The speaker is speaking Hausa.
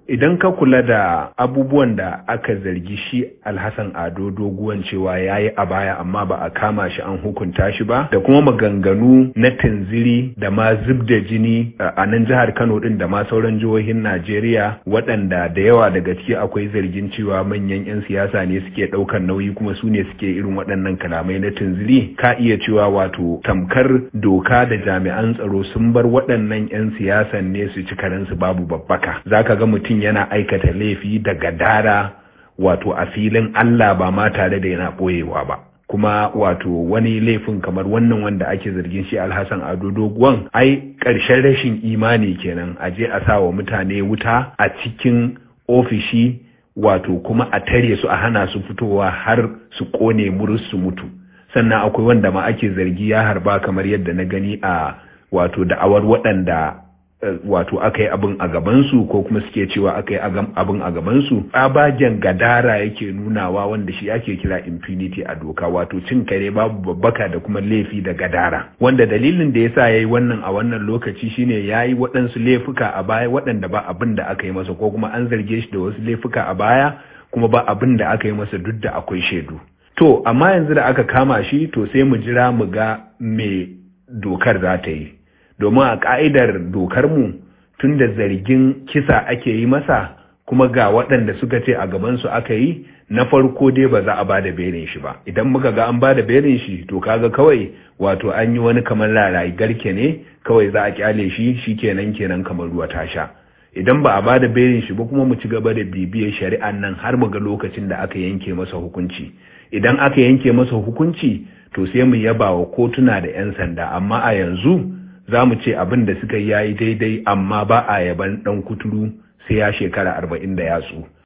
idan ka kula da abubuwan da aka zargi shi alhassan ado doguwan cewa ya yi a baya amma ba a kama shi an hukunta shi ba da kuma maganganu na tunziri da ma zub da jini a nan jihar kano din da ma sauran jihohin najeriya waɗanda da yawa daga ciki akwai zargin cewa manyan 'yan siyasa ne suke ɗaukar nauyi kuma su ne suke irin waɗannan kalamai na tunziri ka iya cewa wato tamkar doka da jami'an tsaro sun bar waɗannan 'yan siyasan ne su ci karensu babu babbaka zaka ga mutum yana aikata laifi da gadara wato a filin Allah ba ma tare da yana ɓoyewa ba. kuma wato wani laifin kamar wannan wanda ake zargin shi alhassan ado doguwan ai ƙarshen rashin imani kenan a je a sa wa mutane wuta a cikin ofishi wato kuma a tare su a hana su fitowa har su ƙone murus su mutu sannan akwai wanda ma ake zargi ya harba kamar yadda na gani a wato da'awar waɗanda wato aka yi abin a gabansu ko kuma suke cewa aka yi abin a gabansu tsabagen gadara yake nunawa wanda shi ake kira impunity a doka wato cin kare babu babbaka da kuma laifi da gadara wanda dalilin da yasa yayi wannan a wannan lokaci shine yayi waɗansu laifuka a baya waɗanda ba abin da aka yi masa ko kuma an zarge shi da wasu laifuka a baya kuma ba abin da aka yi masa duk da akwai shaidu to amma yanzu da aka kama shi to sai mu jira mu ga me dokar za ta yi domin a ƙa'idar dokarmu tun da zargin kisa ake yi masa kuma ga waɗanda suka ce a gabansu aka yi na farko dai ba za a ba da belin shi ba idan muka ga an ba da belin shi to kaga kawai wato an yi wani kamar larayi garke ne kawai za a kyale shi shi kenan kenan kamar ruwa ta sha idan ba a ba da belin shi ba kuma mu ci gaba da bibiyar shari'an nan har mu ga lokacin da aka yanke masa hukunci idan aka yanke masa hukunci to sai mu yaba wa kotuna da 'yan sanda amma a yanzu za mu ce abin da suka yi yayi daidai amma ba a yaban ɗan kuturu sai ya shekara arba'in da yatsu